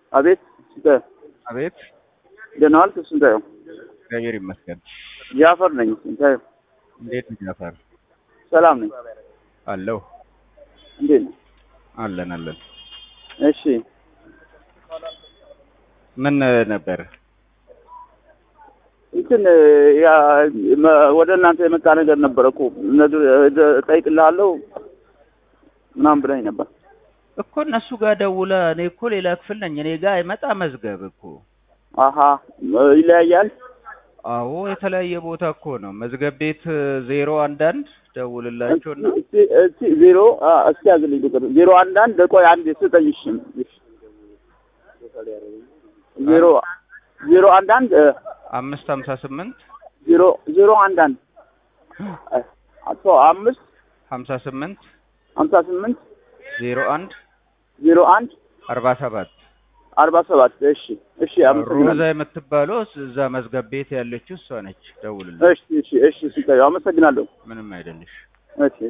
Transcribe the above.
አቤት ስንታየው አቤት ደህና ዋልክ ስንታየው? እግዚአብሔር ይመስገን። ጃፈር ነኝ ስንታየው። እንዴት ነው ጃፋር? ሰላም ነኝ። አለሁ እንዴት ነው? አለን አለን። እሺ ምን ነበር? እንትን ያ መ- ወደ እናንተ የመጣ ነገር ነበረ እኮ ነግር- እጠይቅልሃለሁ ምናምን ብለኝ ነበር። እኮ እነሱ ጋር ደውለ እኔ እኮ ሌላ ክፍል ነኝ። እኔ ጋር አይመጣ መዝገብ እኮ አሀ ይለያያል። አዎ የተለያየ ቦታ እኮ ነው። መዝገብ ቤት ዜሮ አንዳንድ ደውልላቸውና እስቲ እስቲ ዜሮ አ፣ እስቲ ያዝልኝ ቁጥር ዜሮ አንድ አንድ ቆይ አንድ ስጠኝ። እሺ እሺ። ዜሮ ዜሮ አንድ አንድ እ፣ አምስት ሀምሳ ስምንት ዜሮ ዜሮ አንድ አንድ እ፣ አቶ አምስት ሀምሳ ስምንት ሀምሳ ስምንት ዜሮ አንድ ዜሮ አንድ አርባ ሰባት አርባ ሰባት እሺ እሺ ሮዛ አመሰግናለሁ። የምትባለው እዛ መዝገብ ቤት ያለችው እሷ ነች። ደውልልኝ። እሺ እሺ እሺ ስጠኝ። አመሰግናለሁ። ምንም አይደለሽ። እሺ